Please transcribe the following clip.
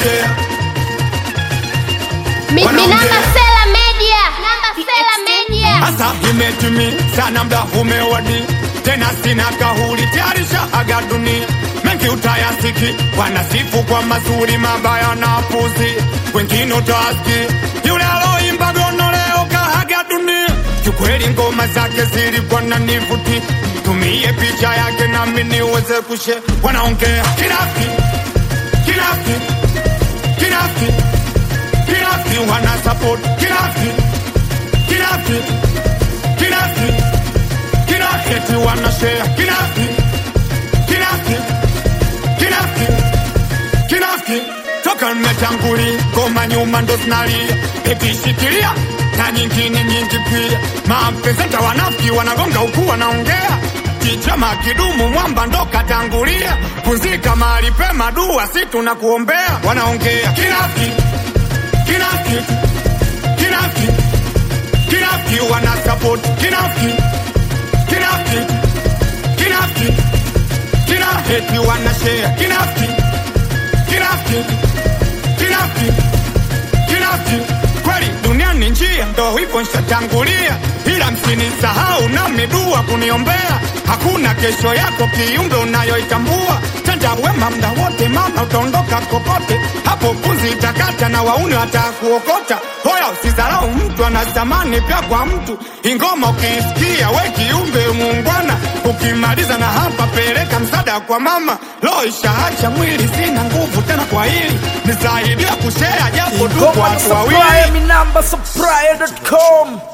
wanaongea Mi- Wanaongea. Minamba Sela Media. Namba Sela Media. hasa imetimi sana mda umewadi tena sina kahuli tayarisha aga dunia mengi utayasiki wanasifu kwa mazuri mabaya na puzi wengine utaski yule aloimba gono leo kahaga dunia kikweli ngoma zake zilikuwa na nivuti tumie picha yake nami niweze kushe wanaongea kinafiki kinafiki kinafiki kinafiki wana support kinafiki kinafiki kinafiki kinafiki wana share kinafiki kinafiki kinafiki kinafiki toka mmetanguli ngoma nyuma ndo zinalia ikishikilia na nyingine nyingi pia mapresenta wanafiki wanagonga huku wanaongea kichama kidumu mwamba ndo katangulia pumzika mahali pema dua si tunakuombea wanaongea kinafiki kinafiki kinafiki kinafiki wana support kinafiki kinafiki kinafiki kinafiki wana share kinafiki kinafiki kinafiki kinafiki kweli dunia ni njia ndo hivyo nshatangulia ila msinisahau na midua kuniombea hakuna kesho yako kiumbe unayoitambua tenda wema mda wote mama utaondoka kokote hapo punzi itakata na wauni watakuokota hoya usizarau mtu ana thamani pia kwa mtu ingoma ukiisikia we kiumbe muungwana ukimaliza na hapa peleka msaada kwa mama lo ishaacha mwili sina nguvu tena kwa hili nisaidia kushea japo tu kwa Ngoma watu wawili Supplier, mi namba supplier.com